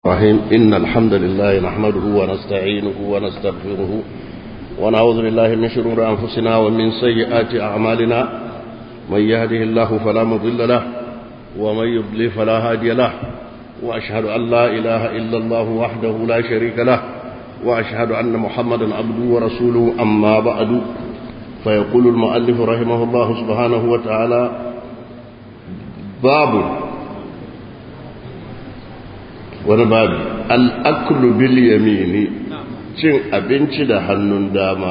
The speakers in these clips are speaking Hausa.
الرحيم إن الحمد لله نحمده ونستعينه ونستغفره ونعوذ بالله من شرور أنفسنا ومن سيئات أعمالنا من يهده الله فلا مضل له ومن يضلل فلا هادي له وأشهد أن لا إله إلا الله وحده لا شريك له وأشهد أن محمدا عبده ورسوله أما بعد فيقول المؤلف رحمه الله سبحانه وتعالى باب wani babi al'aklu bil yamini cin abinci da hannun dama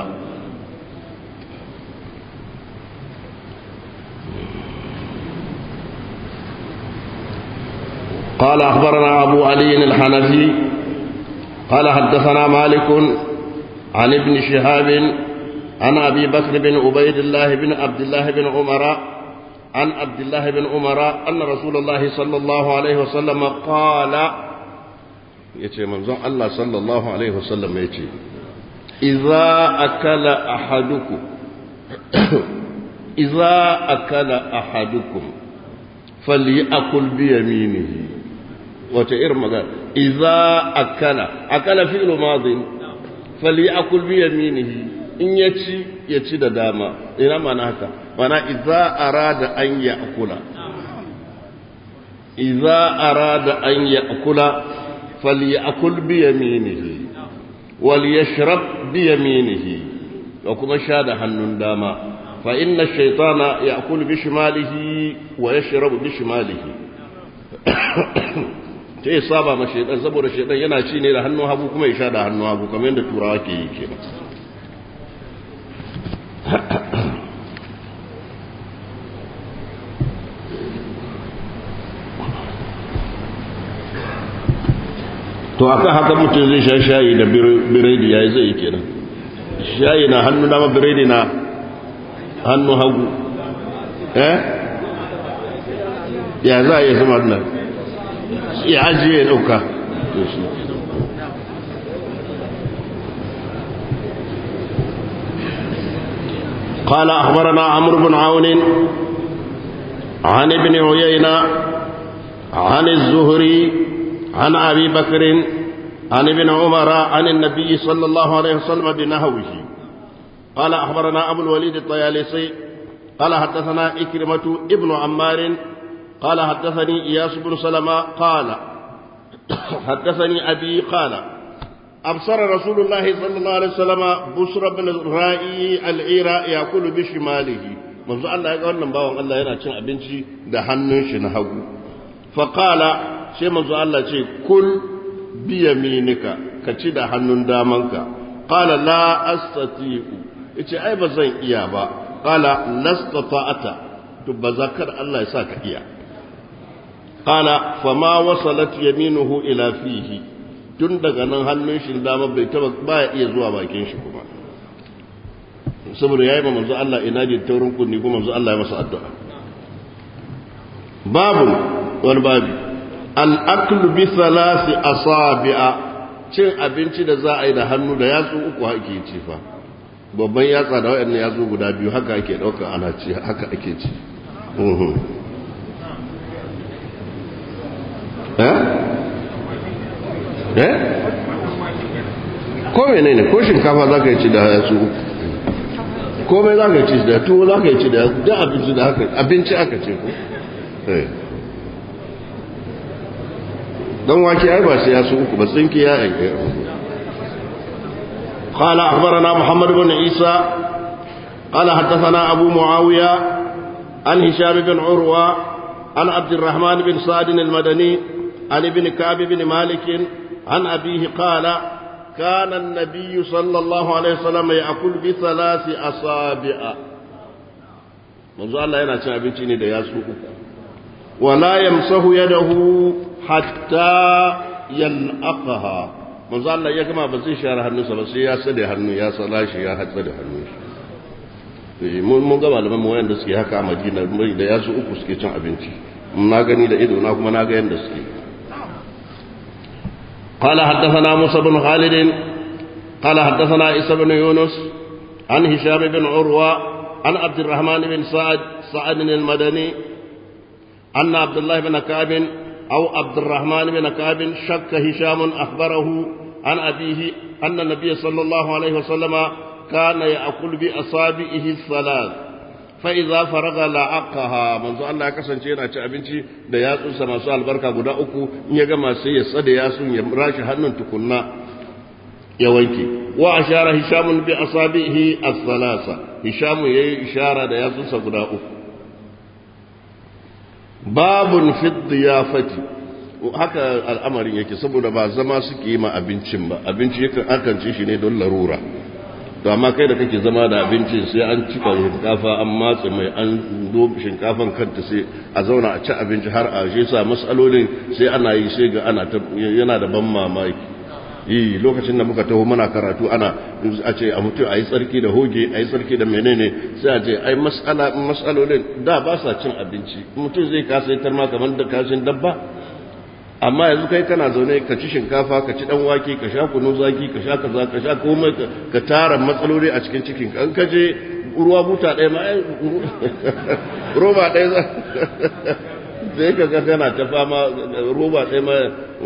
قال أخبرنا أبو علي الحنفي قال حدثنا مالك عن ابن شهاب عن أبي بكر بن عبيد الله بن عبد الله بن عمر عن عبد الله بن عمر أن رسول الله صلى الله عليه وسلم قال yace manzon Allah sallallahu alaihi wasallam yace idza akala ahadukum idza akala ahadukum falyakul bi yaminihi wata irin magana idza akala akala fi'lu madin falyakul bi yaminihi in yaci ya ci da dama ina mana haka mana idza arada an ya'kula idza arada an ya'kula فليأكل بيمينه وليشرب بيمينه وكما شاد حنن داما فإن الشيطان يأكل بشماله ويشرب بشماله sai saba ma shaitan saboda shaitan yana ci ne da hannun hagu kuma ya sha da hannun hagu kamar yadda turawa ke yi kenan to akan haka mutum zai sha shayi da biredi ya yi zai kenan shayi na hannu dama biredi na hannu hagu eh ya za a yi zama nan ya ajiye ya ɗauka قال أخبرنا عمرو بن عون عن ابن عيينة عن الزهري عن أبي بكر عن ابن عمر عن النبي صلى الله عليه وسلم بنهوه قال أخبرنا أبو الوليد الطيالسي قال حدثنا إكرمة ابن عمار قال حدثني إياس بن سلمة قال حدثني أبي قال أبصر رسول الله صلى الله عليه وسلم بصر بن الرائي العير يأكل بشماله منذ الله يقول نباوان الله ينا cin abinci da hannun shi na hagu faqala sai manzo Allah ce kul biyaminika ka ci da hannun damanka qala la astati'u yace ai ba zan iya ba qala lastata'ata to ba zakar Allah ya sa ka iya qala fama wasalat yaminuhu ila fihi tun daga nan hannun shi dama bai taba baya iya zuwa bakin shi kuma saboda yayi ma manzo Allah ina ji taurin kunni kuma manzo Allah ya masa addu'a babu wani babu al'aklu bi salasi asabi'a cin abinci da za a yi da hannu da yatsu uku ake ci fa babban yatsa da waɗannan yatsu guda biyu haka ake ɗauka ana ci haka ake ci eh ko mene ne ko shinkafa za ka yi ci da yatsu uku komai za ka yi ci da tuwo za ka yi ci da abinci da haka abinci aka ce ko eh don wake ai ba sai ya su uku ba tsinki ya aike قال أخبرنا محمد بن عيسى قال حدثنا أبو معاوية عن هشام بن عروة عن عبد الرحمن بن سعد المدني عن ابن كعب بن مالك عن أبيه قال كان النبي صلى الله عليه وسلم يأكل بثلاث أصابع منذ الله ينا abinci ne da yasu uku wala yamsahu yadahu hatta yal'aqaha manzo Allah ya gama ba zai share hannunsa ba sai ya sade hannu ya sala shi ya hatsa da hannun shi mun mun ga malaman mu wayanda suke haka a Madina da yasu uku suke cin abinci na gani da ido na kuma na ga yanda suke قال حدثنا موسى بن خالد قال حدثنا عيسى بن يونس عن هشام بن عروة عن عبد الرحمن بن سعد سعد المدني أن عبد الله بن كعب أو عبد الرحمن بن كعب شك هشام أخبره عن أبيه أن النبي صلى الله عليه وسلم كان يأكل بأصابعه الثلاث فإذا فرغ لعقها منذ الله كسن شيء ci abinci da yatsunsa masu albarka guda uku in ya gama sai ya tsada yatsun ya rashi hannun tukunna ya wanke wa ashara hishamun bi asabihi as-salasa hishamu yayi ishara da yatsunsa guda uku babun fi diyafati haka al'amarin yake saboda ba zama suke yi ma abincin ba abinci yakan akan ci shi ne don larura to amma kai da kake zama da abincin sai an cika shinkafa an matse mai an zo shinkafan kanta sai a zauna a ci abinci har a shi sa matsalolin sai ana yi sai ga ana yana da ban mamaki yi lokacin da muka taho muna karatu ana a ce a mutu a yi tsarki da hoge a yi tsarki da menene sai a ce ai matsalolin da ba sa cin abinci mutum zai kasa yi tarma kamar da kashin dabba amma yanzu kai kana zaune ka ci shinkafa ka ci dan wake ka sha kunu zaki ka sha kaza ka sha komai ka tara matsaloli a cikin cikin ka ka je ruwa buta ɗaya ma roba ɗaya za sai ka ga kana ta fama roba ɗaya ma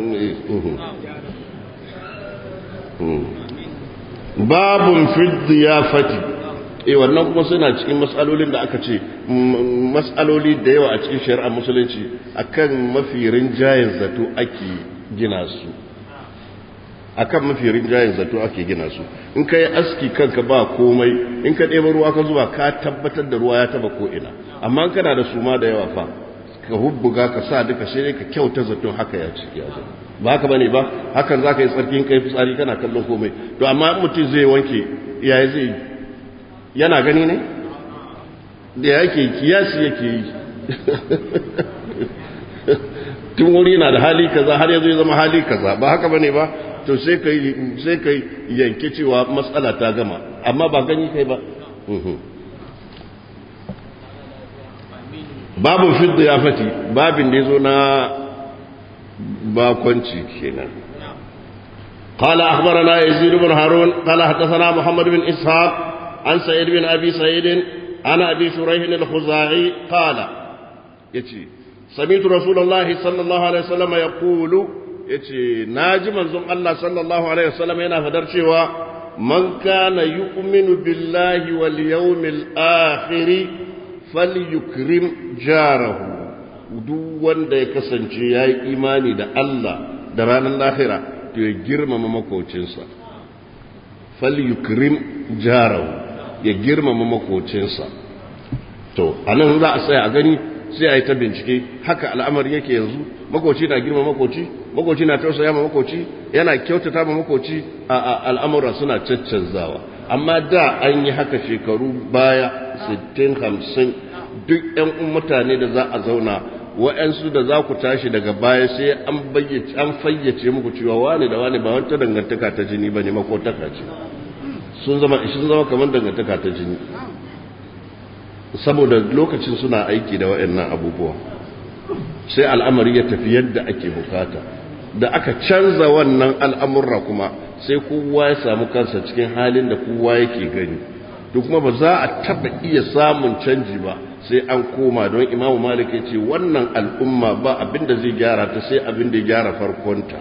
babun fi fati eh wannan kuma suna cikin matsalolin da aka ce matsaloli da yawa a cikin shari'ar musulunci akan mafi rinjayen zato ake gina su akan mafi rinjayen zato ake gina su in ka yi aski kanka ba komai in ka ɗeba ruwa ka zuba ka tabbatar da ruwa ya taba ko ina amma kana da suma da yawa fa ka hubbuga ka sa duka sai ka kyauta zaton haka ya ci ya zo ba haka bane ba hakan za ka yi tsarkin kai fitsari kana kallon komai to amma mutum zai wanke yaya zai yi yana gani ne da yake kiyasi yake yi tun wuri na da hali kaza har yanzu ya zama hali kaza ba haka bane ba to sai kai sai kai yanke cewa matsala ta gama amma ba gani kai ba babu fidda ya fati babin da yazo na bakonci kenan قال أخبرنا يزيد بن هارون قال حدثنا محمد بن إسحاق عن سعيد بن أبي سعيد عن أبي شريح الخزاعي قال يتي سمعت رسول الله صلى الله عليه وسلم يقول يتي ناجي منزون الله صلى الله عليه وسلم ينا فدر شوا من كان يؤمن بالله واليوم الآخر فليكرم جاره duk wanda ya kasance ya yi imani da Allah da ranar lahira to ya girmama makocinsa falyukrim jarahu ya girmama makocinsa to a nan za a tsaya a gani sai a yi ta bincike haka al'amari yake yanzu makoci na girma makoci makoci na tausaya ma makoci yana kyautata ma makoci a al'amura suna caccanzawa amma da an yi haka shekaru baya 60-50 duk 'yan mutane da za a zauna wa'yansu da za ku tashi daga baya sai an fayyace muku cewa wane da wane ba wata dangantaka ta jini ba ne makotaka ce sun zama sun zama kamar dangantaka ta jini saboda lokacin suna aiki da wa'annan abubuwa sai al'amari ya tafi yadda ake bukata da aka canza wannan al'amurra kuma sai kowa ya samu kansa cikin halin da kowa yake gani duk kuma ba za a taba iya samun canji ba sai an koma don imamu malik ya ce wannan al'umma ba abin da zai gyara ta sai abin da ya gyara farkonta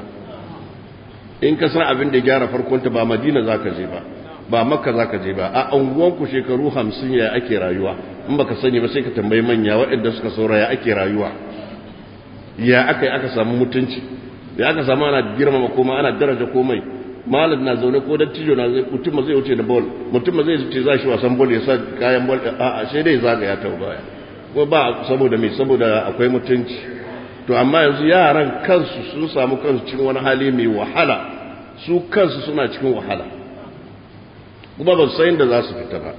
in ka san abin da ya gyara farkonta ba madina za ka je ba ba makka za ka je ba a anguwanku shekaru hamsin ya ake rayuwa in baka sani ba sai ka tambayi manya waɗanda suka saura ya ake rayuwa ya aka yi aka samu mutunci ya aka samu ana girmama komai ana daraja komai malam na zaune ko dattijo na zai mutum ma zai wuce da bol mutum ma zai ce za shi wasan bol ya sa kayan bol a a sai dai zagaya ta baya ko ba saboda me saboda akwai mutunci to amma yanzu yaran kansu sun samu kansu cikin wani hali mai wahala su kansu suna cikin wahala kuma ba su san da za su fita ba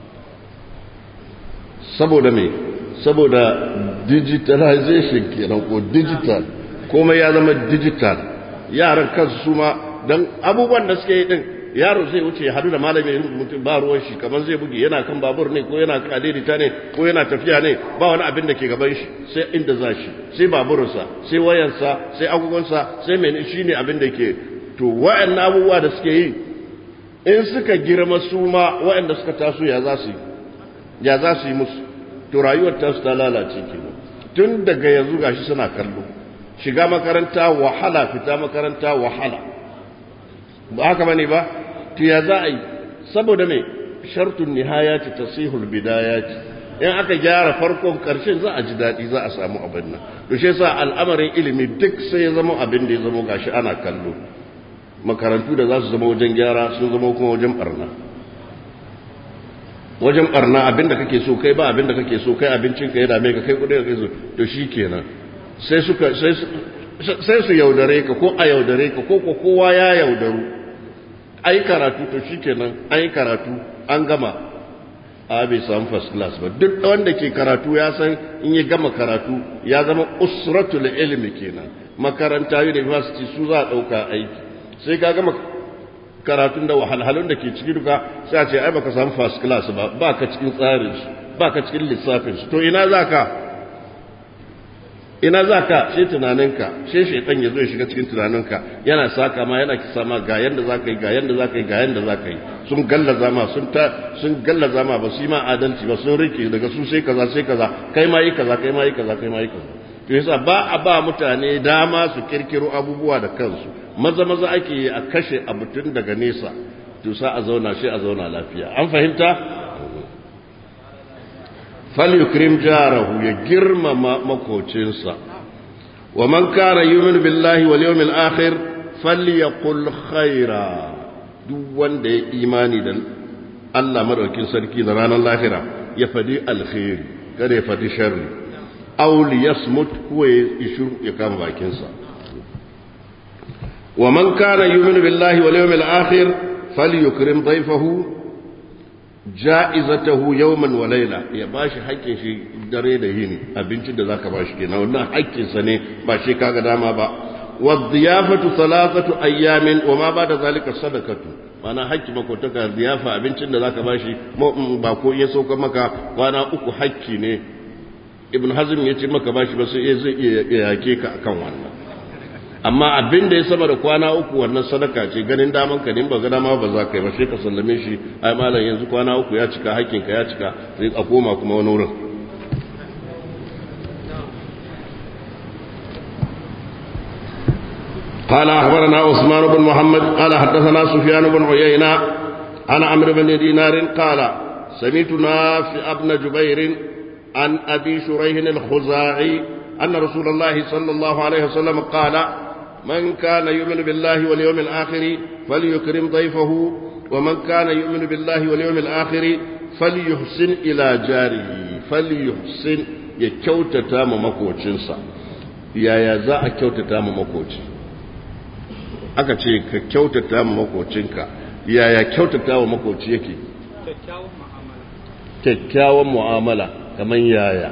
saboda me saboda digitalization kenan ko digital komai ya zama digital yaran kansu su ma don abubuwan da suke yi din yaro zai wuce ya hadu da malami mutum ba ruwan shi kamar zai buge yana kan babur ne ko yana kan adaidaita ne ko yana tafiya ne ba wani abin da ke gaban shi sai inda za shi sai baburinsa sai wayarsa sai agogonsa sai mene shi ne abin da ke to wa'annan abubuwa da suke yi in suka girma su ma wa'anda suka taso ya za su yi ya za su yi musu to rayuwar tasu ta lalace kenan tun daga yanzu gashi suna kallo shiga makaranta wahala fita makaranta wahala ba haka bane ba to ya za a yi saboda me shartun nihayati tasihul bidayati in aka gyara farkon karshen za a ji daɗi za a samu abin nan to shi yasa al'amarin ilimi duk sai ya zama abin da ya zama gashi ana kallo makarantu da za su zama wajen gyara sun zama kuma wajen barna wajen barna abin da kake so kai ba abin da kake so kai abincin ka ya dame ka kai kudin ka so to shi kenan sai suka sai sai su yaudare ka ko a yaudare ka ko ko kowa ya yaudaru ai karatu to shi kenan ai karatu an gama a bai samu first class ba duk wanda ke karatu ya san in ya gama karatu ya zama usratul ilmi kenan makaranta university su za a dauka aiki sai ka gama karatun da wahalhalun da ke ciki duka sai a ce ai baka samu first class ba ba ka cikin tsarin su ba ka cikin lissafin su to ina za ka ina za ka sai tunaninka sai shaitan ya zo ya shiga cikin tunaninka yana saka ma yana kisa ma ga yanda za ka yi ga yanda za ka yi ga yanda za ka yi sun gallaza ma sun ta sun gallaza ma ba su yi ma adalci ba sun rike daga su sai kaza sai kaza kai ma yi kaza kai ma yi kaza kai ma yi kaza to yasa ba a ba mutane dama su kirkiro abubuwa da kansu maza maza ake yi a kashe abu tun daga nesa to sa a zauna shi a zauna lafiya an fahimta falyukrim jarahu ya girmama makocinsa wa man kana yu'minu billahi wal yawmil akhir falyaqul khaira duk wanda ya imani da Allah madaukin sarki da ranar lahira ya fadi alkhairi kada ya fadi sharri aw liyasmut huwa yashur ya kama bakinsa wa man kana yu'minu billahi wal yawmil akhir falyukrim dayfahu ja'izatahu yawman wa layla ya bashi haƙƙin shi dare da yini abincin da zaka bashi kenan wannan haƙƙin sa ne ba shi kaga dama ba wa dhiyafatu thalathatu ayyamin wa ma ba'da zalika sadaqatu mana haƙƙi makotaka ziyafa abincin da zaka bashi ba ko iya sauka maka kwana uku haƙƙi ne ibn hazm yace maka bashi ba sai zai iya yake ka akan wannan amma abin da ya sama da kwana uku wannan sadaka ce ganin daman ka ne ba ga dama ba za ka yi ba sai ka sallame shi ai malam yanzu kwana uku ya cika hakkin ka ya cika sai a koma kuma wani wurin قال أخبرنا عثمان بن محمد قال حدثنا سفيان بن عيينة عن عمرو بن دينار قال سمعت نافع بن جبير عن أبي شريح الخزاعي أن رسول الله صلى الله عليه وسلم قال من كان يؤمن بالله واليوم الآخر فليكرم ضيفه ومن كان يؤمن بالله واليوم الآخر فليحسن إلى جاره فليحسن يكوتتا مكوچنسا يا يا za a kyautata ma makoci aka ce ka kyautata ma makocinka yaya kyautata wa makoci yake kyakkyawan mu'amala kamar yaya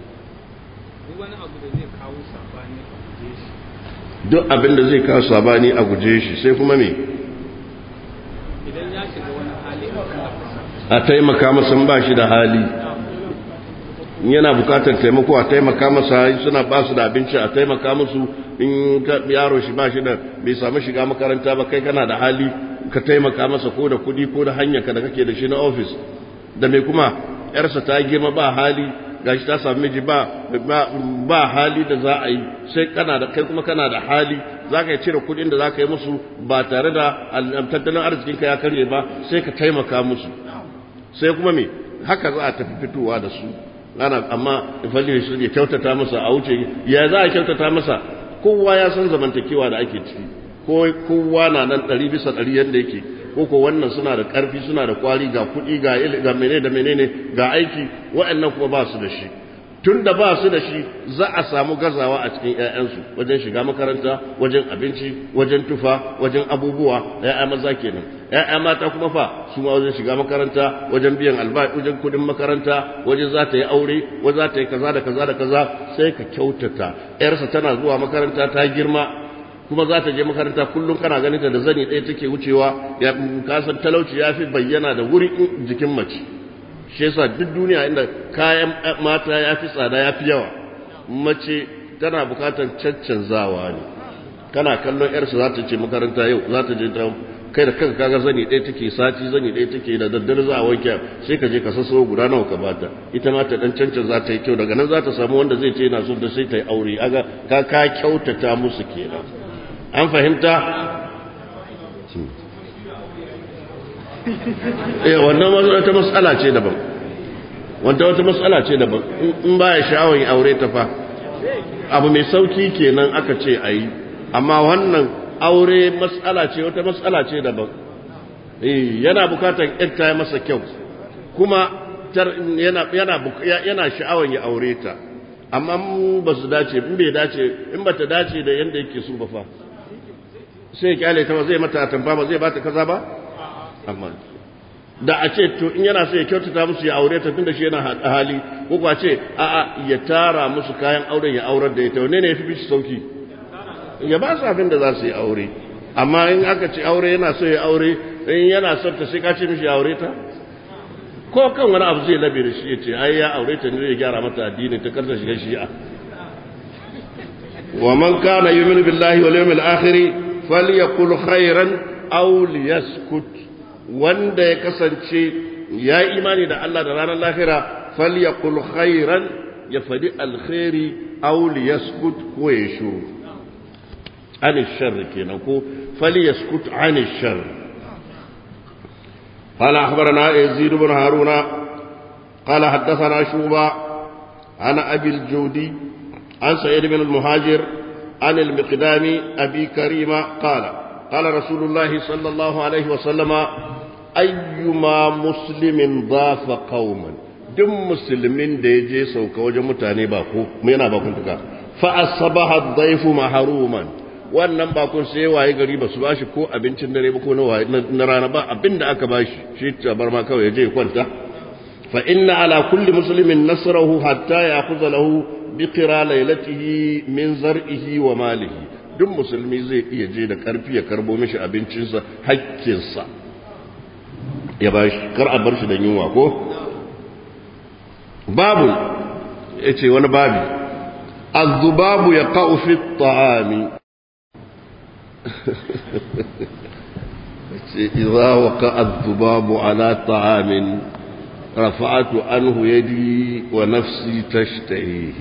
duk abin da zai kawo sabani a guje shi sai kuma me a taimaka masa ba shi da hali yana bukatar taimako a taimaka masa suna ba su da abinci a taimaka musu in yaro shi ba shi da bai samu shiga makaranta ba kai kana da hali ka taimaka masa ko da kudi ko da hanyarka da kake da shi na ofis da mai kuma yarsa ta girma ba hali gashi ta sami miji ba ba hali da za a yi sai kana da kai kuma kana da hali za ka cire kudin da za ka yi musu ba tare da tattalin arzikinka ya karye ba sai ka taimaka musu sai kuma me haka za a tafi fitowa da su ana amma ifalli su ya kyautata masa a wuce ya za a kyautata masa kowa ya san zamantakewa da ake ciki ko kowa na nan ɗari bisa ɗari yadda yake ko ko wannan suna da ƙarfi suna da kwari ga kuɗi ga ga menene da menene ga aiki waɗannan kuma ba su da shi tun da ba su da shi za a samu gazawa a cikin ƴaƴansu wajen shiga makaranta wajen abinci wajen tufa wajen abubuwa ƴaƴa maza kenan ƴaƴa mata kuma fa su ma wajen shiga makaranta wajen biyan albashi wajen kuɗin makaranta wajen za ta yi aure wajen za ta yi kaza da kaza da kaza sai ka kyautata ƴarsa tana zuwa makaranta ta girma kuma za ta je makaranta kullum kana ganin ta da zani ɗaya take wucewa ya kasan talauci ya fi bayyana da wuri jikin mace shi yasa duk duniya inda kayan mata ya fi tsada ya fi yawa mace tana bukatar caccanzawa ne kana kallon yarsa za ta ce makaranta yau za ta je ta kai da kanka kaga zani ɗaya take sati zani ɗaya take da daddare za a wanke sai ka je ka sasso guda nawa ka bata ita ma ta dan cancan za ta yi kyau daga nan za ta samu wanda zai ce yana so da sai ta yi aure aga ka ka kyautata musu kenan an fahimta eh wannan wata matsala ce daban wanda wata matsala ce daban in baya sha'awar yin aure ta fa abu mai sauki kenan aka ce ayi amma wannan aure matsala ce wata matsala ce daban yana bukatar yarta ya masa kyau kuma yana yana sha'awar ya aure ta amma ba su dace in bai dace in ba ta dace da yadda yake so ba fa sai ya kyale ta ba zai mata tamba ba zai bata kaza ba amma da a ce to in yana so ya kyautata musu ya aure ta tunda shi yana hali ko kuwa ce a'a ya tara musu kayan auren ya aurar da ita wane ne ya fi bishi sauki ya ba su abin da za su yi aure amma in aka ce aure yana so ya aure in yana son ta sai ka ce mishi ya aure ta ko kan wani abu zai labe da shi ya ce ai ya aure ta ne ya gyara mata addini ta karta shiga shi'a wa man kana yu'minu billahi wal yawmil akhir falyakul khairan aw liyaskut wanda ya kasance ya imani da Allah da ranar lahira falyakul khairan ya fadi alkhairi aw liyaskut ko ya shuru عن الشر كينكو فليسكت عن الشر قال أخبرنا يزيد بن هارون قال حدثنا شوبة عن أبي الجودي عن سعيد بن المهاجر عن المقدام أبي كريم قال قال رسول الله صلى الله عليه وسلم أيما مسلم ضاف قوما duk musulmin da ya je sauka wajen mutane ba ko yana bakuntuka fa asbaha ad-dayfu mahruman wannan bakon sai waye gari ba su ba shi ko abincin dare ba ko na rana ba abin da aka ba shi shi tabar ma kawai je kwanta fa inna ala kulli muslimin nasrahu hatta ya'khudha lahu bi qira laylatihi min zar'ihi wa malihi duk musulmi zai iya je da karfi ya karbo mishi abincinsa hakkinsa ya ba shi kar a bar shi da yunwa ko babu yace wani babi الذباب يقع في الطعام إذا وقع الذباب على طعام رفعت عنه يدي ونفسي تشتهيه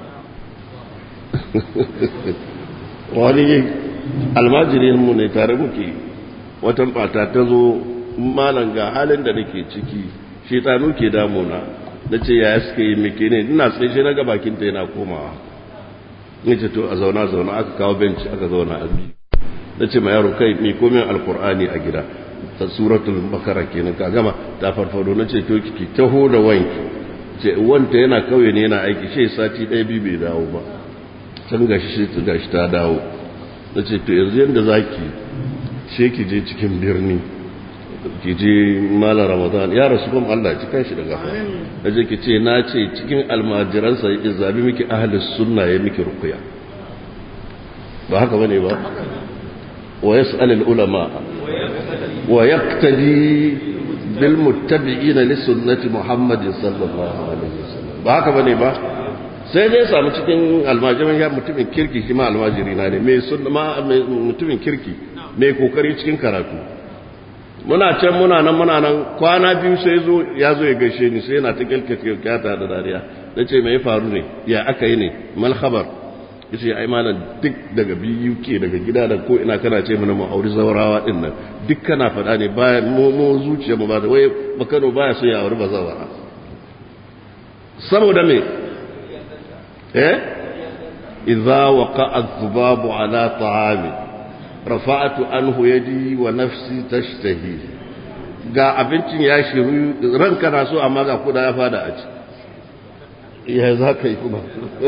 wani almajirin mu ne tare muke wata mata ta zo malam ga halin da nake ciki shetanu ke damuna na ce ya suka yi mike ne ina tsaye shi na ga bakinta yana komawa ni ce to a zauna zauna aka kawo benci aka zauna a biyu na ce ma yaro kai mai komin alkur'ani a gida ta suratul bakara kenan ka gama ta farfado na ce to ki taho da wanki ce wanta yana kauye ne yana aiki shi sati ɗaya biyu bai dawo ba can gashi shi ta gashi ta dawo na ce to yanzu yadda za ki she ki je cikin birni ki je mala ramadan ya rasu kuma allah ci kan shi da gafa na je ki ce na ce cikin almajiransa ya zabi miki ahalis sunna ya miki rukuya ba haka bane ba ويسأل العلماء ويقتدي بالمتبعين لسنة محمد صلى الله عليه وسلم ba haka bane ba sai dai samu cikin almajiran ya mutumin kirki shi ma almajiri na ne mai sunna ma mutumin kirki mai kokari cikin karatu muna can muna nan muna nan kwana biyu sai zo ya zo ya gaishe ni sai yana ta kyalkyata da dariya nace me ya faru ne ya aka yi ne mal khabar yace ai malam duk daga biyu ke daga gida da ko ina kana ce mana mu auri zawarawa din nan duk kana faɗa ne baya mu mu zuciya mu ba da wai bakano baya so ya auri bazawara saboda me eh idza waqa'a adh-dhubabu ala ta'ami rafa'tu anhu yadi wa nafsi tashtahi ga abincin ya shiru ranka na so amma ga kuda ya fada a ci ya za ka yi kuma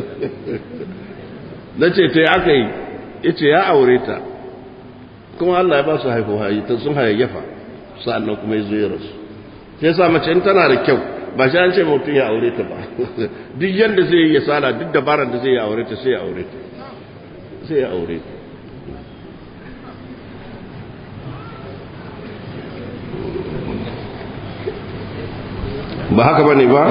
na ce ta aka yi ya ce ya aure ta kuma Allah ya ba su haifu hayi ta sun hayayyafa sa'annan kuma ya zo ya rasu sai sa mace in tana da kyau ba shi an ce mutum ya aure ta ba duk yadda zai yi ya sala duk dabaran da zai ya aure ta sai ya aure ta sai ya aure ta ba haka bane ba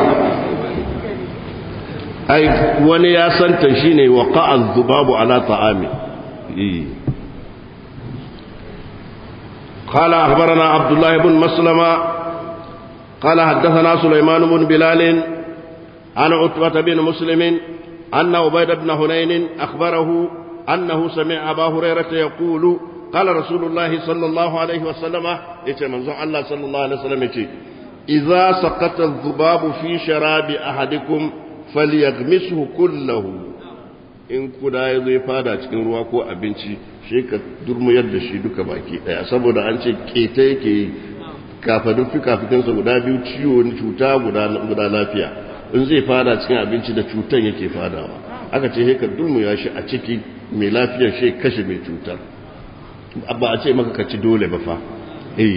ai wani ya santa shine waqa'a dhubabu ala ta'ami قال أخبرنا عبد الله بن مسلمة قال حدثنا سليمان بن بلال عن عتبة بن مسلم أن عبيد بن هنين أخبره أنه سمع أبا هريرة يقول قال رسول الله صلى الله عليه وسلم يتي منزون الله صلى الله عليه وسلم يتي إذا سقط الذباب في شراب أحدكم فليغمسه كله in kuda ya zai fada cikin ruwa ko abinci shi ka durmuyar da shi duka baki daya saboda an ce keta yake yi kafadun fikafikinsa guda biyu ciwo cuta guda lafiya in zai fada cikin abinci da cutan yake fadawa aka ce sai ka durmuya shi a ciki mai lafiyar shi kashe mai cutar ba a ce maka kaci dole ba fa eh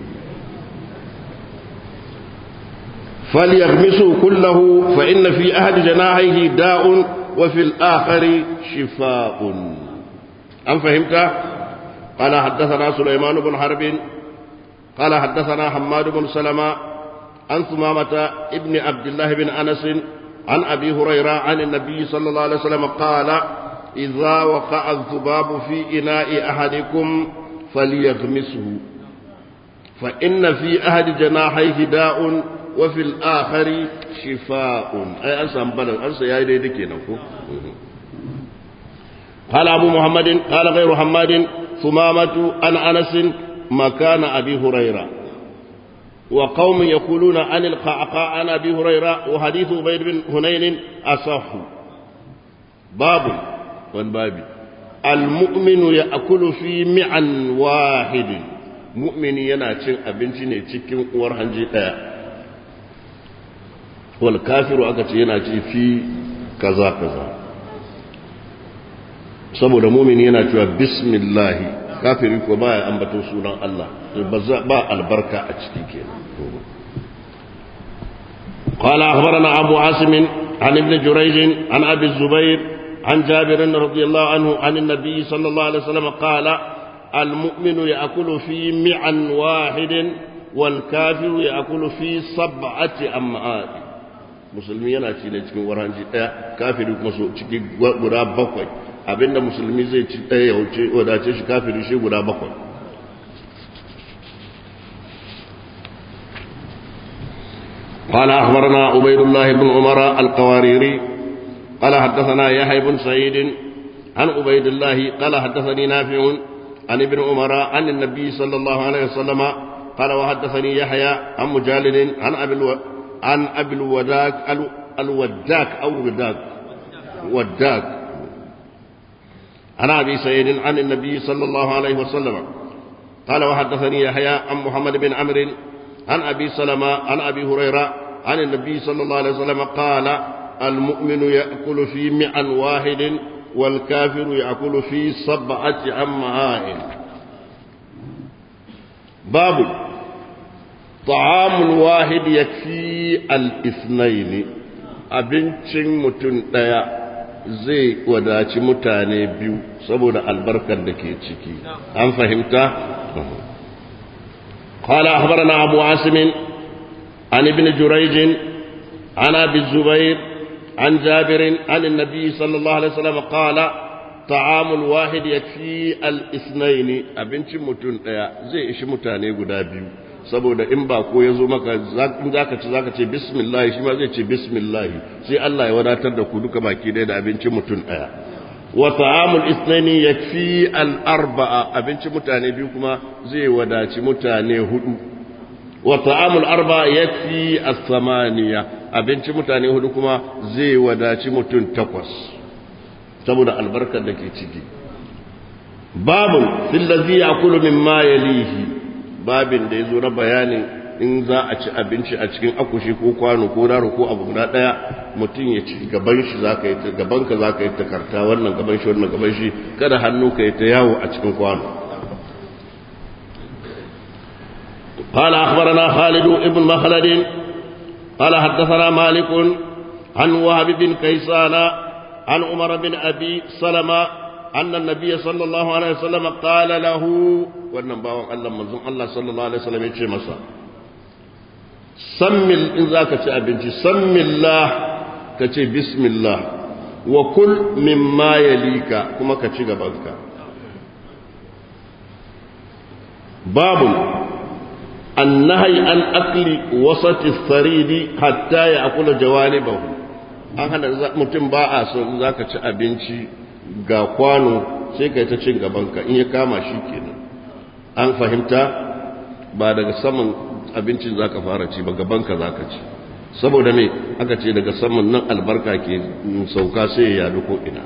فليغمسوا كله فإن في أحد جناحيه داء وفي الآخر شفاء أم فهمت؟ قال حدثنا سليمان بن حرب قال حدثنا حماد بن سلمة عن ثمامة ابن عبد الله بن أنس عن أبي هريرة عن النبي صلى الله عليه وسلم قال إذا وقع الذباب في إناء أحدكم فليغمسه فإن في أحد جناحيه داء وفي الآخر شفاء أي أنسى أمبالا أنسى يا إيدي دكي نفو قال أبو محمد قال غير حماد ثمامة عن أنس مكان أبي هريرة وقوم يقولون عن القعقاع عن أبي هريرة وحديث عبيد بن هنين أصح باب بابي المؤمن يأكل في معا واحد مؤمن يناتشن أبنتي cikin uwar hanji ɗaya wal kafiru aka ce yana ci fi kaza kaza saboda mumini yana cewa bismillah kafiri ko baya ambaton sunan Allah ba albarka a ciki kenan قال أخبرنا أبو عاصم عن ابن جريج عن أبي الزبير عن جابر رضي الله عنه عن النبي صلى الله عليه وسلم قال المؤمن يأكل في معا واحد والكافر يأكل في سبعة أمعاء musulmi yana ci ne cikin waranji ɗaya kafiri kuma so ciki guda bakwai abinda musulmi zai ci ɗaya ya wuce wadace shi kafiri shi guda bakwai قال أخبرنا عبيد الله بن عمر القواريري قال حدثنا يحيى بن سعيد عن عبيد الله قال حدثني نافع عن ابن عمر عن النبي صلى الله عليه وسلم قال وحدثني يحيى عن مجالد عن أبي الو... عن أبي الوداك ال... الوداك أو الوداك وداك عن أبي سعيد عن النبي صلى الله عليه وسلم قال وحدثني يحيى عن محمد بن عمرو عن أبي سلمة عن أبي هريرة عن النبي صلى الله عليه وسلم قال المؤمن يأكل في معا واحد والكافر يأكل في سبعة أمعاء باب طعام الواحد يكفي الاثنين abincin mutum ɗaya zai wadaci mutane biyu saboda albarkar da ke ciki an fahimta? قال أخبرنا أبو عاصم عن ابن جريج عن أبي الزبير عن جابر عن النبي صلى الله عليه وسلم قال طعام الواحد يكفي الاثنين abincin mutum daya zai ishi mutane guda biyu saboda in ba ko yazo maka in zaka ci zaka ce bismillah shi ma zai ce bismillah sai Allah ya wadatar da ku duka baki daya da abincin mutum daya wa ta'amul ithnaini yakfi al arba'a abincin mutane biyu kuma zai wadaci mutane hudu wa ta'amul arba'a yakfi as samaniya abincin mutane hudu kuma zai wadaci mutum takwas saboda albarkar da ke ciki babun fillazi ya'kulu mimma yalihi babin da yazo na bayanin in za a ci abinci a cikin akushi ko kwano ko daro ko abu guda daya mutum ya ci gaban shi zaka yi gaban ka zaka yi takarta wannan gaban shi wannan gaban shi kada hannu ka yi ta yawo a cikin kwano قال أخبرنا خالد بن مخلد قال حدثنا مالك عن وهب بن كيسان عن عمر بن أبي سلمة أن النبي صلى الله عليه وسلم قال له والنبا الله منزون الله صلى الله عليه وسلم يتشي مسا سم إن ذاك أبنتي سم الله كتي بسم الله وكل مما يليك كما كتي غبانك babu النهي عن أكل وسط الثريد حتى يأكل جوانبه an hana mutum ba a son za ka ci abinci ga kwano sai ka yi ta cin gabanka in ya kama shi kenan an fahimta ba daga saman abincin za ka fara ci ba gabanka za ka ci saboda me aka ce daga saman nan albarka ke sauka sai ya yadu ko ina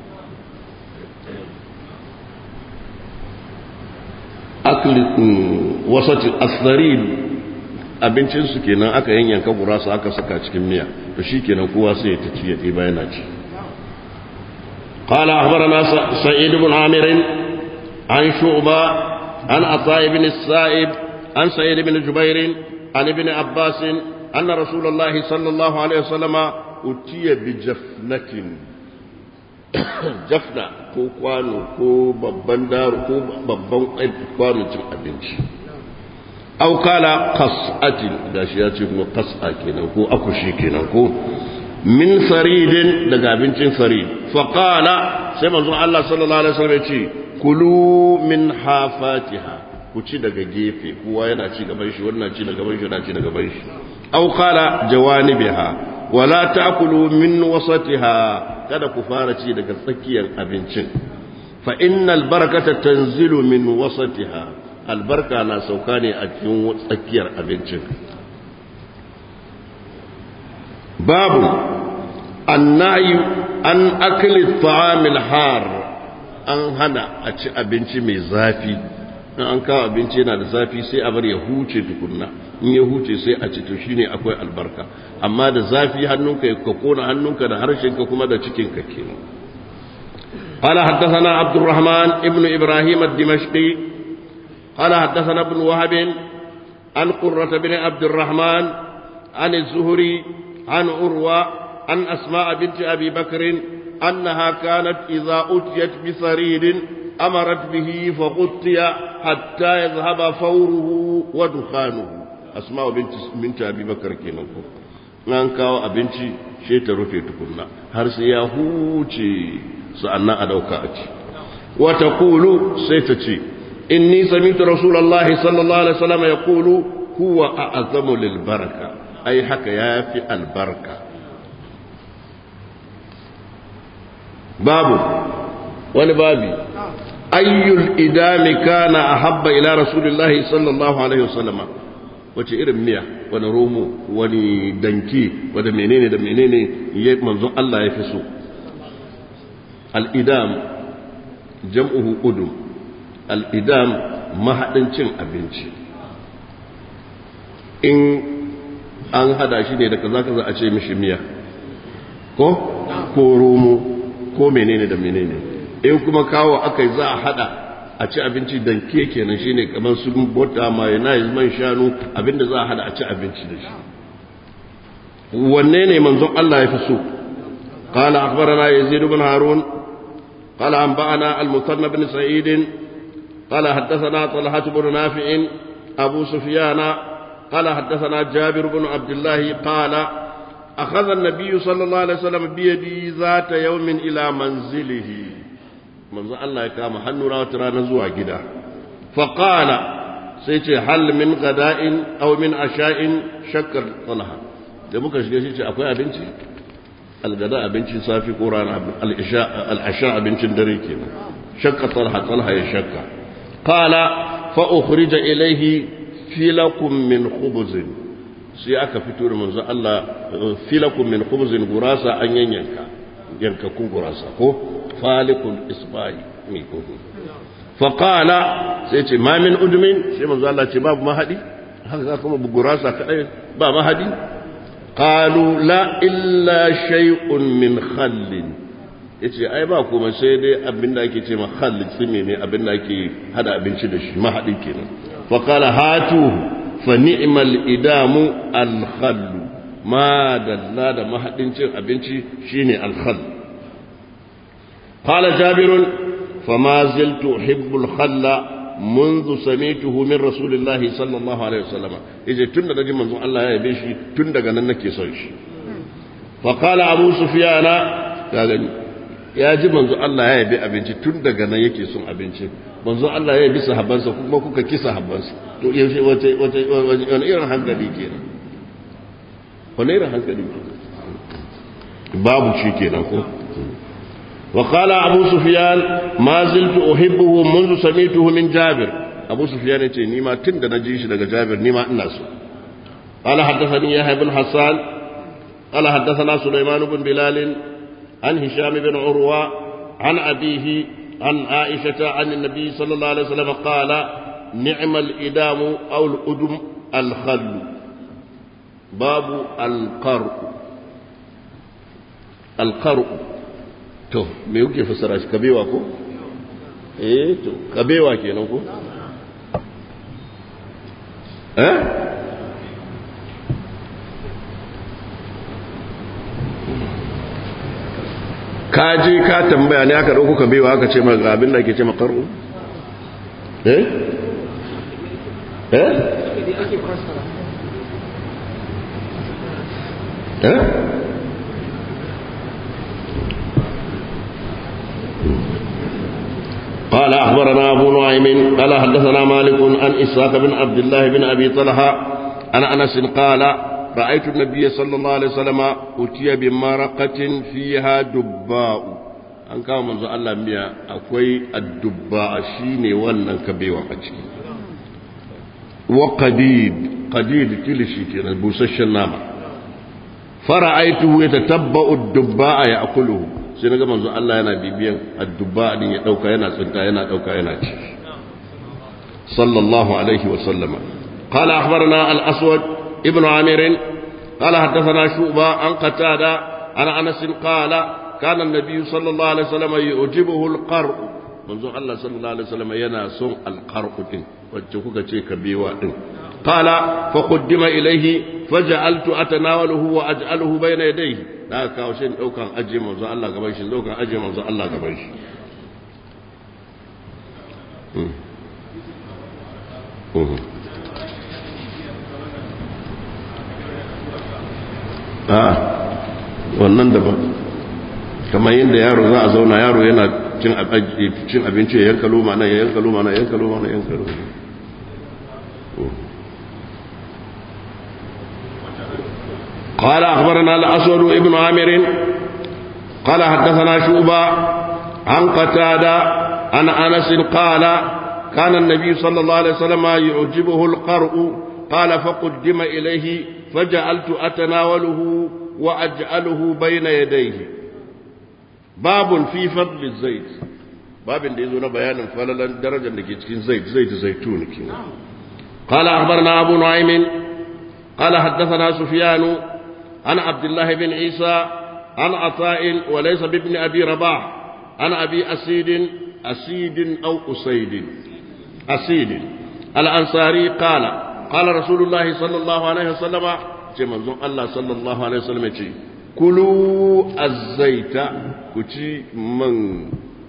wasati asdarin abincinsu kenan aka yanyanka gurasa aka saka cikin miya to shi kenan kowa sai ya taci ya ɗiba yana ci قال أخبرنا سعيد بن عامر عن شعبة عن عطاء بن السائب عن سعيد بن جبير عن ابن عباس أن رسول الله صلى الله عليه وسلم أتي بجفنة jafna ko kwano ko babban daro ko babban kwano cin abinci au kala qas'atin gashi ya ce kuma qas'a kenan ko akushi kenan ko min saridin daga abincin sarid fa qala sai manzo Allah sallallahu alaihi wasallam ya ce kulu min hafatiha ku ci daga gefe kowa yana ci gaban shi wannan ci daga gaban shi yana ci daga gaban shi au qala jawanibiha wala ta'kulu min wasatiha kada ku fara ci daga tsakiyar abincin fa innal barakata tanzilu min wasatiha albarka na sauka ne a cikin tsakiyar abincin babu annayi an akli ta'amil har an hana a ci abinci mai zafi in an kawo abinci yana da zafi sai a bar ya huce tukunna in ya huce sai a ci to shine akwai albarka amma da zafi hannunka ya kona hannunka da harshenka kuma da cikinka kenan قال حدثنا عبد الرحمن ابن إبراهيم الدمشقي قال حدثنا ابن وهب عن قرة بن عبد الرحمن عن الزهري عن عروة عن أسماء بنت أبي بكر أنها كانت إذا أتيت بثريد أمرت به فغطي حتى يذهب فوره ودخانه أسماء بنت, بنت أبي بكر كينكو an kawo abinci shi ta rufe tukunna har sai ya huce sa'annan a dauka a ci wata kulu sai ta ce inni samitu rasulullahi sallallahu alaihi wasallam ya kulu huwa a'azamu lil baraka ai haka ya fi albarka babu wani babi ayyul idami kana ahabba ila rasulillahi sallallahu alaihi wasallam wace irin miya wani romo wani danki wada menene da menene ya manzon Allah ya fi so al'idam jam'uhu udum al'idam mahaɗin cin abinci in an hada shi ne da kaza kaza a ce mishi miya ko ko romo ko menene da menene in kuma kawo akai za a hada a ci abinci dan ke kenan shine kamar su bota mayonnaise man shanu abinda za a hada a ci abinci da shi wanne ne manzon Allah ya fi so قال أخبرنا يزيد بن هارون قال أنبأنا المثنى بن سعيد قال حدثنا طلحة بن نافع أبو سفيان قال حدثنا جابر بن عبد الله قال أخذ النبي صلى الله عليه وسلم بيدي ذات يوم إلى منزله manzo Allah ya kama hannuna wata rana zuwa gida faƙala sai ce hal min gada'in aw min asha'in shakkar talha da muka shiga shi ce akwai abinci algada abincin safi ko rana al'asha abincin dare kenan shakka talha talha ya shakka qala fa ukhrija ilayhi filakum min khubzin sai aka fito da manzo Allah filakum min khubzin gurasa an yanyanka yankakun gurasa ko falikul isbai mai kogo faƙala sai ce ma min udumin sai manzo Allah ce babu mahadi haka za kuma gurasa kadai ba mahadi qalu la illa shay'un min khallin yace ai ba kuma sai dai abin da ake ce ma khall tsime ne abin da ake hada abinci da shi mahadi kenan faqala hatu fa ni'mal idamu al khall ma dalla da mahadin cin abinci shine al khall قال جابر فما زلت أحب الخل منذ سميته من رسول الله صلى الله عليه وسلم إذا تند نجي منذ الله يا بيشي تند غنن نكي سويش فقال أبو سفيان قال ya ji manzo Allah ya yabi abinci tun daga nan yake son abinci manzo Allah ya yabi sahabbansa kuma kuka ki sahabbansa to yaushe wace wace wani irin hankali kenan wani irin hankali kenan babu shi kenan ko وقال أبو سفيان ما زلت أحبه منذ سميته من جابر أبو سفيان يقول نيما تند نجيش لك جابر نيما الناس قال حدثني يحيى بن حسان قال حدثنا سليمان بن بلال عن هشام بن عروة عن أبيه عن عائشة عن النبي صلى الله عليه وسلم قال نعم الإدام أو الأدم الخل باب القرء القرء to me kuke fassara shi kabewa ko eh to kabewa kenan ko eh ka je ka tambaya ne aka dauko kabewa aka ce maka abin da ake ce makaru eh eh eh قال أخبرنا أبو نعيم قال حدثنا مالك عن إسحاق بن عبد الله بن أبي طلحة عن أنس قال رأيت النبي صلى الله عليه وسلم أتي بمرقة فيها دباء an kawo manzo Allah miya akwai addubba shine wannan kabewa a ciki wa qadid qadid kilishi kenan busasshen nama fara'aituhu yatatabba'u ad-dubba ya'kuluhu sai na ga manzo Allah yana bibiyan addubba din ya dauka yana tsinta yana dauka yana ci sallallahu alaihi wa sallama qala akhbarana al-aswad ibn amir qala hadathana shu'ba an qatada ana anas qala kana an-nabiy sallallahu alaihi wa sallama yujibuhu al-qar manzo Allah sallallahu alaihi wa sallama yana son al-qar din wacce kuka ce kabewa din قال فقدم إليه فجعلت أتناوله وأجعله بين يديه da aka kawo shi daukan ajiye manzo Allah gaban shi daukan ajiye manzo Allah gaban shi a wannan daban kamar yadda yaro za a zauna yaro yana cin abinci ya yanka loma nan ya yanka loma nan ya yanka loma nan ya yanka loma قال أخبرنا الأسود ابن عامر قال حدثنا شعبة عن قتادة عن أنس قال كان النبي صلى الله عليه وسلم يعجبه القرء قال فقدم إليه فجعلت أتناوله وأجعله بين يديه باب في فضل الزيت باب da yazo na bayanin falalan darajar da ke cikin zait zait zaitun kenan قال أخبرنا أبو نعيم قال حدثنا سفيان عن عبد الله بن عيسى عن عطاء وليس بابن أبي رباح عن أبي أسيد أسيد أو أسيد أسيد الأنصاري قال قال رسول الله صلى الله عليه وسلم جمع الله صلى الله عليه وسلم كلوا الزيت كتي من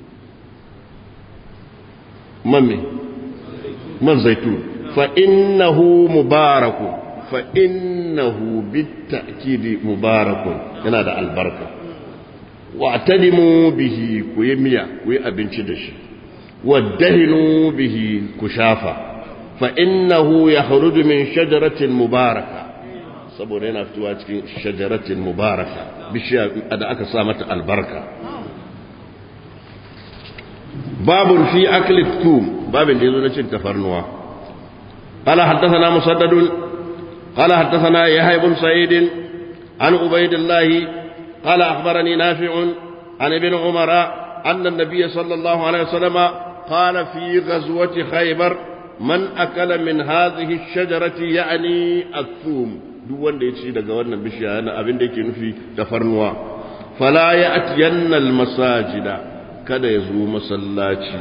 من من زيتون فإنه مبارك فإنه بالتأكيد مبارك هنا البركة واعتدموا به كويميا كوي أبنش دش وادهنوا به كشافة فإنه يخرج من شجرة مباركة saboda yana fitowa cikin shajaratin mubaraka bishiya da aka sa mata albarka babun fi akli tum babin da yazo na cin tafarnuwa قال حدثنا مسدد قال حدثنا يحيى بن سعيد عن عبيد الله قال أخبرني نافع عن ابن عمر أن النبي صلى الله عليه وسلم قال في غزوة خيبر من أكل من هذه الشجرة يعني الثوم دون دي daga wannan bishiya yana abin da yake nufi tafarnuwa fala ya'tiyanna almasajida kada ya zo masallaci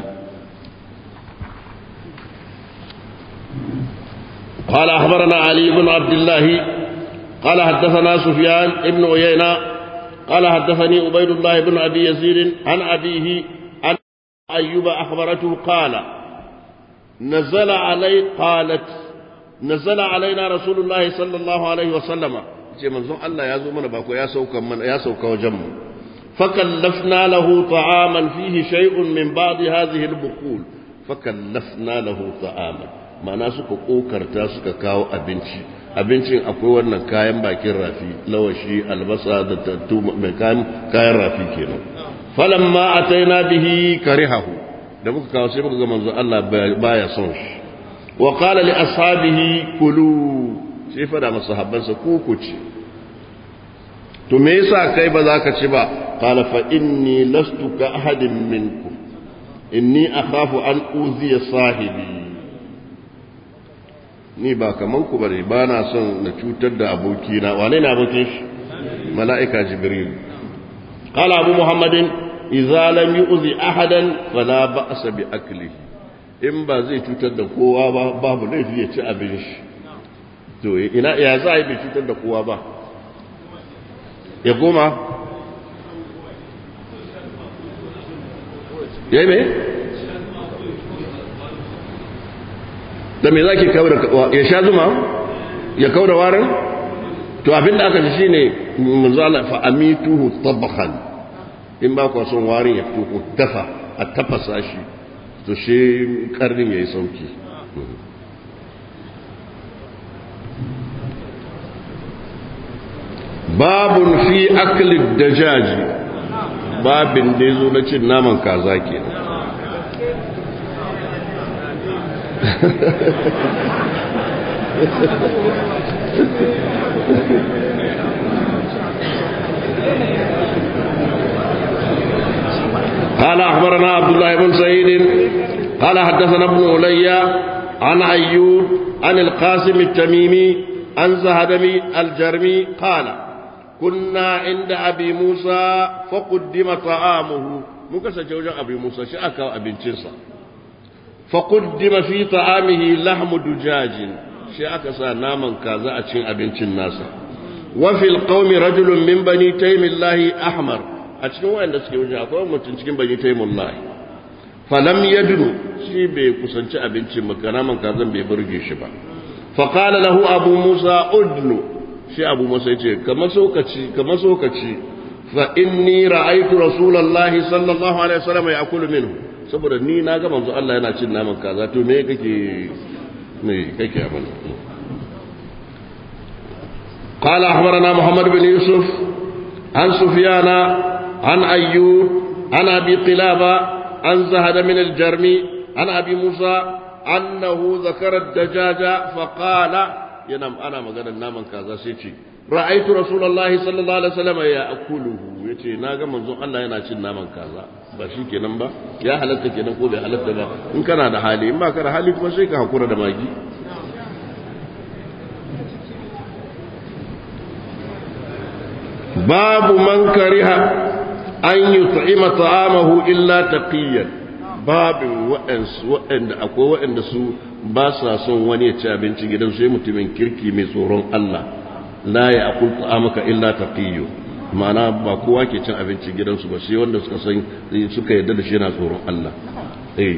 قال أخبرنا علي بن عبد الله قال حدثنا سفيان بن عيينة قال حدثني عبيد الله بن أبي يزيد عن أبيه عن أيوب أخبرته قال نزل علي قالت نزل علينا رسول الله صلى الله عليه وسلم ce manzon Allah ya zo mana bako ya sauka mana ya sauka wajen mu فكلفنا له طعاما فيه شيء من بعض هذه البقول فكلفنا له طعاما ma'ana suka kokarta suka kawo abinci abincin akwai wannan kayan bakin rafi lawashi albasa da tattu mai kayan kayan rafi kenan falamma ataina bihi karihahu da muka kawo sai muka ga manzo Allah baya son shi wa qala li ashabihi kulu sai fada masahabbansa ku ku ci to me yasa kai ba za ka ci ba qala fa inni lastu ka ahadin minkum inni akhafu an uziya sahibi ni ba kaman ku bane ba na son na cutar da abokina wane ne abokin shi mala'ika jibril qala abu muhammadin idza lam yu'zi ahadan fala ba'sa bi aklihi in ba zai cutar da kowa ba babu laifi ya ci abin shi to ina ya za a yi bai cutar da kowa ba ya goma ya yi mai da me za ki kawo da ya sha zuma ya kawo da warin to abinda aka ji shi ne manzala fa'amituhu tabbakan in ba kwa son warin ya fito ko dafa a tafasa shi to shi karnin ya yi sauki babun fi aklid dajaji babin da zo na cin naman kaza ke قال أخبرنا عبد الله بن سعيد قال حدثنا ابن علي عن أيوب عن القاسم التميمي عن زهدمي الجرمي قال كنا عند أبي موسى فقدم طعامه مكسا جوجا أبي موسى شأكا أبي تنسى فقدم في طعامه لحم دجاج شأكا سناما كذا أتشين أبي الناس وفي القوم رجل من بني تيم الله أحمر أتشين وين دسكي وجه أقوى متنشكين بني تيم الله فلم يدنو شي بي كسنش أبي مكانا كذا بيبرجي شبا فقال له أبو موسى أدنو shi abu masa ya ce kama sokaci kama sokaci fa inni ra'aytu rasulullahi sallallahu alaihi wasallam ya'kulu minhu saboda ni na ga manzo Allah yana cin naman kaza to me kake me kake abin قال أخبرنا محمد بن يوسف عن سفيان عن أيوب عن أبي قلابة عن زهد من الجرمي عن أبي موسى أنه ذكر الدجاج فقال yana ana maganar naman kaza sai ce ra'aitu rasulullahi sallallahu alaihi wasallam ya akuluhu yace na ga manzon Allah yana cin naman kaza ba shi kenan ba ya halatta kenan ko bai halatta ba in kana da hali in ba ka da hali kuma sai ka hakura da magi babu man kariha an yut'ima ta'amahu illa taqiyan babin waɗanda akwai waɗanda su ba sa son wani ya ci abinci gidan sai mutumin kirki mai tsoron Allah la ya akul ta'amaka illa taqiyyu ma'ana ba kowa ke cin abinci gidansu ba sai wanda suka san suka yarda da shi yana tsoron Allah eh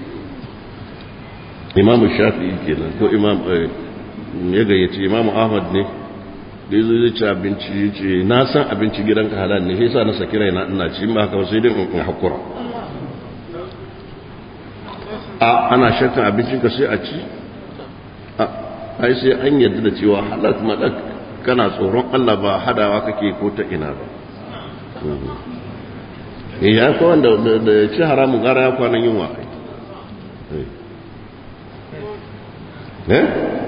Imam Shafi'i kenan ko Imam ya gayyaci Imam Ahmad ne da yazo zai ci abinci yace na san abinci gidanka halal ne sai sa na saki raina ina ci in ba haka sai dai in hakura a ana shakkan abincinka sai a ci a ai sai an yarda da cewa halal madak kana tsoron Allah ba hadawa kake ko ta ina ba eh ya ko wanda da ci haramun gara ya kwanan yunwa eh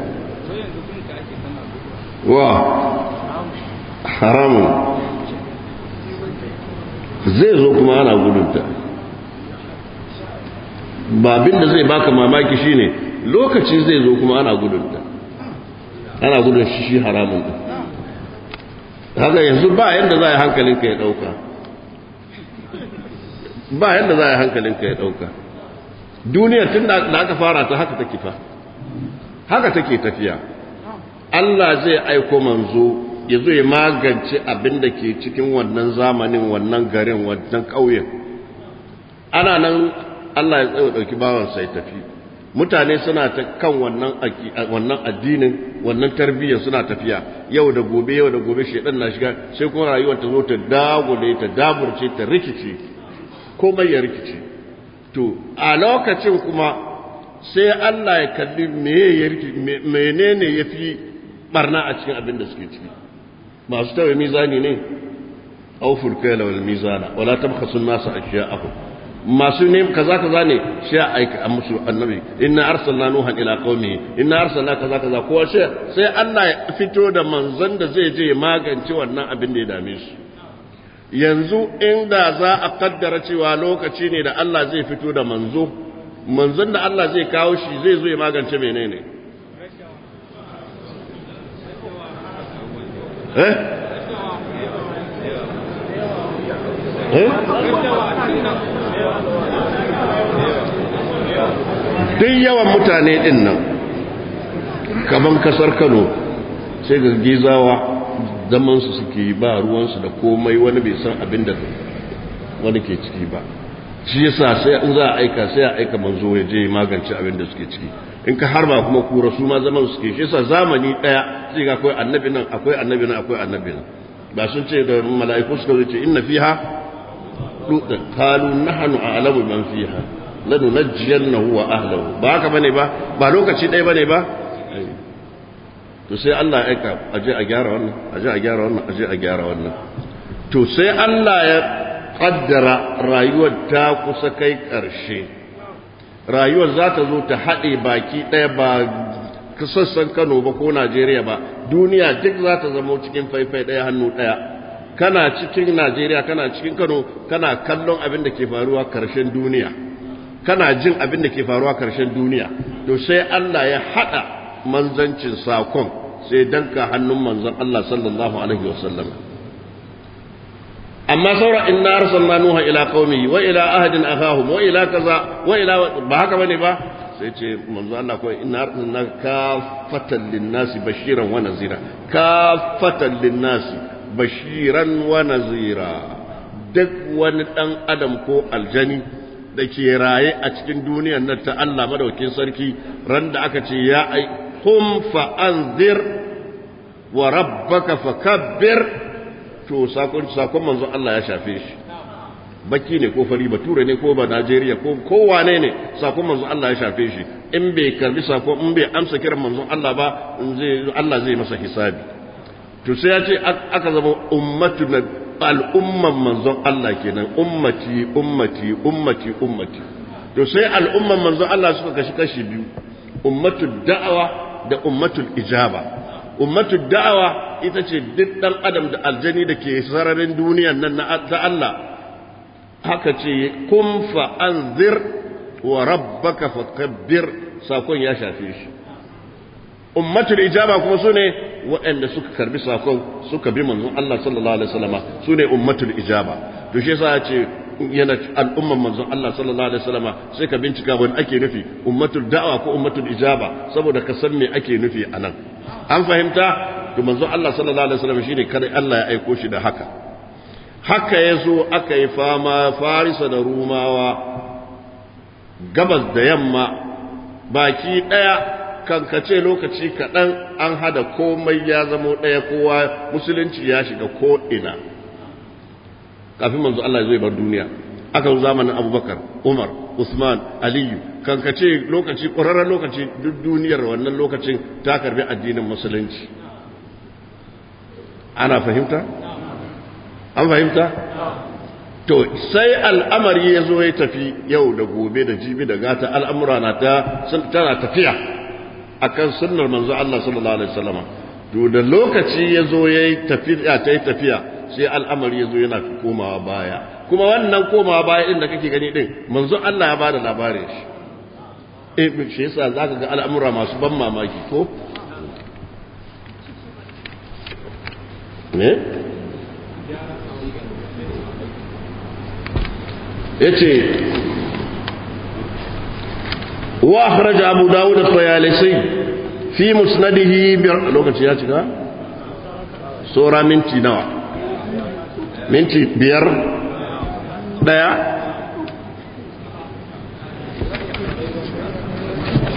wa haramun zai zo kuma ana gudunta ba abin da zai baka mamaki shine lokaci zai zo kuma ana gudunta ana gudun shi shi haramun din haka yanzu ba yadda za a yi hankalinka ya dauka ba yadda za a yi hankalinka ya dauka duniyar tun da aka fara ta haka take fa haka take tafiya Allah zai aiko manzo ya zo ya magance abin da ke cikin wannan zamanin wannan garin wannan ƙauyen ana nan Allah ya tsaye ɗauki bawansa ya tafi mutane suna ta kan wannan wannan addinin wannan tarbiyyar suna tafiya yau da gobe yau da gobe shedan na shiga sai kuma rayuwar ta zo ta dagule ta daburce ta rikice komai ya rikice to a lokacin kuma sai Allah ya kalli menene ya fi barna a cikin abin da suke ciki masu tawaye mizani ne auful kaila wal mizana wala tabkhasu an-nasa ashya'ahum masu ne kaza kaza ne sai aika a musu annabi inna arsalna nuhan ila qaumi inna arsalna kaza kaza ko sai sai Allah ya fito da manzon da zai je magance wannan abin da ya dame su yanzu inda za a kaddara cewa lokaci ne da Allah zai fito da manzo manzon da Allah zai kawo shi zai zo ya magance menene eh eh duk yawan mutane din nan kaman kasar Kano sai ga gizawa zaman su suke ba ruwansu da komai wani bai san abin da wani ke ciki ba shi yasa sai in za a aika sai a aika manzo ya je magance abin da suke ciki in ka harba kuma kura su ma zaman suke shi yasa zamani daya sai ga akwai annabi nan akwai annabi nan akwai annabi nan ba sun ce da mala'iku suka ce inna fiha qalu nahnu a'lamu man fiha lanunajjiyannahu wa ahlihi ba haka bane ba ba lokaci daya bane ba to sai Allah ya aika aje a gyara wannan aje a gyara wannan aje a gyara wannan to sai Allah ya kaddara rayuwar ta kusa kai ƙarshe rayuwar za ta zo ta haɗe baki ɗaya ba sassan kano ba ko najeriya ba duniya duk za ta zama cikin faifai ɗaya hannu ɗaya kana cikin najeriya kana cikin kano kana kallon abin da ke faruwa ƙarshen duniya kana jin abin da ke faruwa ƙarshen duniya to sai allah ya haɗa manzancin sakon sai danka hannun manzon allah sallallahu alaihi wasallam amma saura inna arsalna nuha ila qaumi wa ila ahadin akahum wa ila kaza wa ila ba haka bane ba sai ce manzo Allah ko inna arsalna kafatan linnasi bashiran wa nazira kafatan linnasi bashiran wa nazira duk wani dan adam ko aljani da ke raye a cikin duniyar nan ta Allah madaukin sarki ran da aka ce ya ai hum fa anzir wa rabbaka fakabbir to sakon sakon manzon Allah ya shafe shi baki ne ko fari bature ne ko ba Najeriya ko kowane ne sakon manzon Allah ya shafe shi in bai karbi sakon in bai amsa kiran manzon Allah ba zai Allah zai masa hisabi to sai ya ce aka zama ummatu na al'umman manzon Allah kenan ummati ummati ummati ummati to sai al'umman manzon Allah suka kashi kashi biyu ummatu da'awa da ummatul ijaba ummatu da'awa ita ce duk ɗan adam da aljani da ke sararin duniyan nan ta Allah haka ce kun fa'anzir wa rabbaka fakabbir sakon ya shafe shi ummatul ijaba kuma su ne waɗanda suka karbi sakon suka bi manzon Allah sallallahu alaihi wasallama su ne ummatul ijaba to shi yasa ya ce yana al'umman manzon Allah sallallahu alaihi wasallama sai ka bincika wani ake nufi ummatul da'wa ko ummatul ijaba saboda ka san me ake nufi anan an fahimta to manzon Allah sallallahu alaihi wasallam shine kada Allah ya aiko shi da haka haka yazo aka yi fama Farisa da Rumawa gabas da yamma baki daya kankace lokaci kaɗan an hada komai ya zamo ɗaya kowa musulunci ya shiga ko ina kafin manzo Allah ya zo bar duniya aka zo zamanin Abubakar Umar Usman Aliyu kankace lokaci ƙwararren lokaci duk duniyar wannan lokacin ta karbi addinin musulunci ana fahimta an fahimta to sai al'amari ya zo ya tafi yau da gobe da jibi da gata al'amura na ta tana tafiya akan sunnar manzo Allah sallallahu alaihi wasallam to da lokaci ya zo ya yi tafiya ta yi tafiya sai al'amari ya zo yana komawa baya kuma wannan komawa baya din da kake gani din manzo Allah ya bada labarin shi eh shi yasa zaka ga al'amura masu ban mamaki ko ne yace wa akhraj abu dawud at-tayalisi fi musnadihi bi lokaci ya cika sura minti nawa minti biyar daya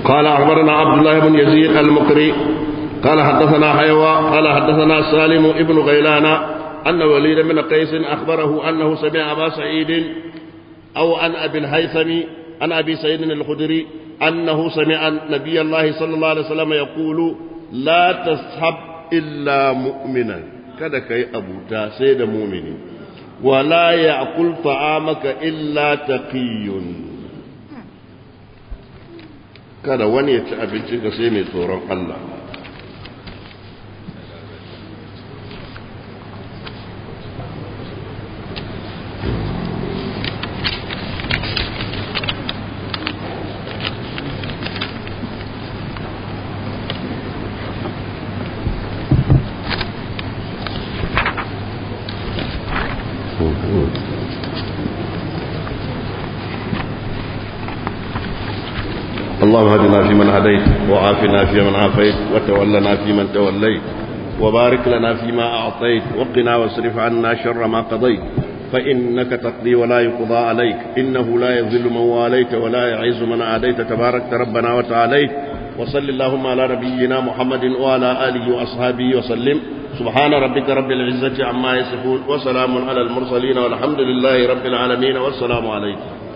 قال أخبرنا عبد الله بن يزيد المقري قال حدثنا حيوى قال حدثنا سالم ابن غيلان أن وليد بن قيس أخبره أنه سمع أبا سعيد أو عن أبي الهيثم عن أبي سعيد الخدري أنه سمع نبي الله صلى الله عليه وسلم يقول لا تصحب إلا مؤمنا kada ka yi abuta sai da mumini wala ya akul ta'amaka illa taqiyun kada wani ya ci abinci ka sai mai tsoron Allah اللهم هدنا فيمن هديت وعافنا فيمن عافيت وتولنا فيمن توليت وبارك لنا فيما أعطيت وقنا واصرف عنا شر ما قضيت فإنك تقضي ولا يقضى عليك إنه لا يذل من واليت ولا يعز من عاديت تباركت ربنا وتعاليت وصل اللهم على نبينا محمد وعلى آله وأصحابه وسلم سبحان ربك رب العزة عما يصفون وسلام على المرسلين والحمد لله رب العالمين والسلام عليكم